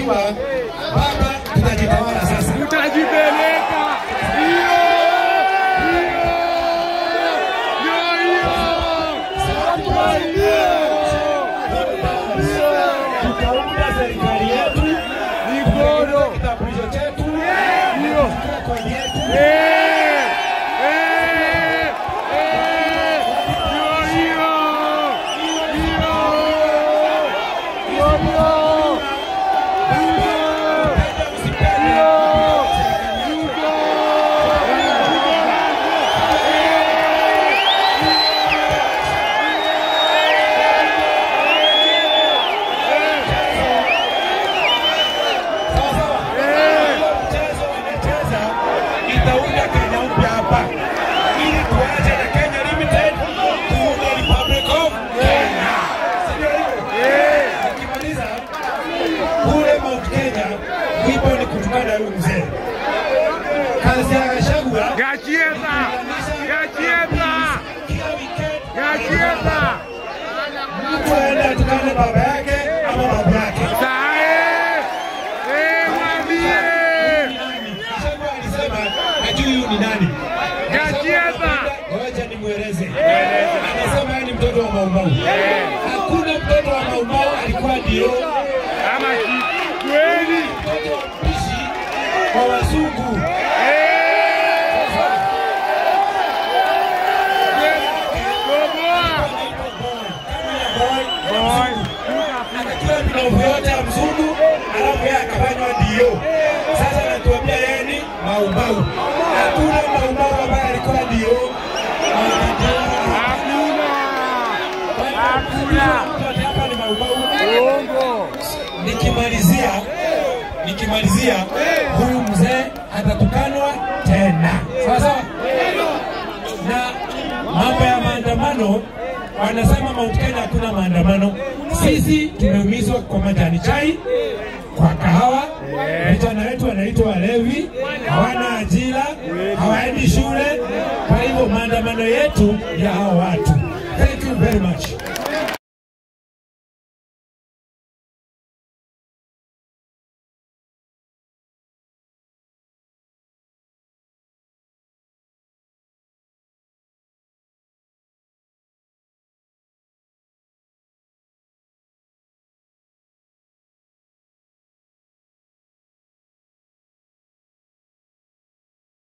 tukijua baba tutajitawala sasa. Tutajipeleka. Hiyo. Hiyo. Ndio hiyo. Tutaunda serikali yetu, Mikono. kitambulisho chetu, Hiyo. kodi yetu. Eh. Eh. Eh. Ndio hiyo. Hiyo. Ndio hiyo. Mchezo wanacheza itaunda Kenya upya hapa, ili tuache na Kenya Limited tuunde Republic of Kenya. Si ndio hivyo? Nikimaliza kule Mount Kenya, wimbo ni kutukana huyu mzee. Kazi ya Gachagua Gachieza! Gachieza! kila weekend Gachieza! mtu aende atukane baba yake ama babu yake. Sae! Eh, mwambie! Gachagua alisema hajui huyu ni nani. Gachieza! Ngoja nimweleze. Anasema yeye ni mtoto wa Maumau. Hakuna mtoto wa Maumau alikuwa ndio Kama ki- kweli! mtoto wa mpishi kwa wazungu. Boboa! Boy! Akachukua minovu yote ya mzungu, alafu yeye akafanywa ndio. Sasa anatuambia yeye ni Maumau. Hakuna Maumau ambaye alikuwa ndio. Hakuna! Hakuna! Hapa ni Maumau. Uongo! Nikimalizia, nikimalizia, huyu mzee atatukanwa tena, sawa sawa. Na mambo ya maandamano, wanasema Mount Kenya hakuna maandamano. Sisi tumeumizwa kwa majani chai, kwa kahawa. Vijana wetu wanaitwa walevi, hawana ajira, hawaendi shule. Kwa hivyo maandamano yetu ya hao watu. Thank you very much.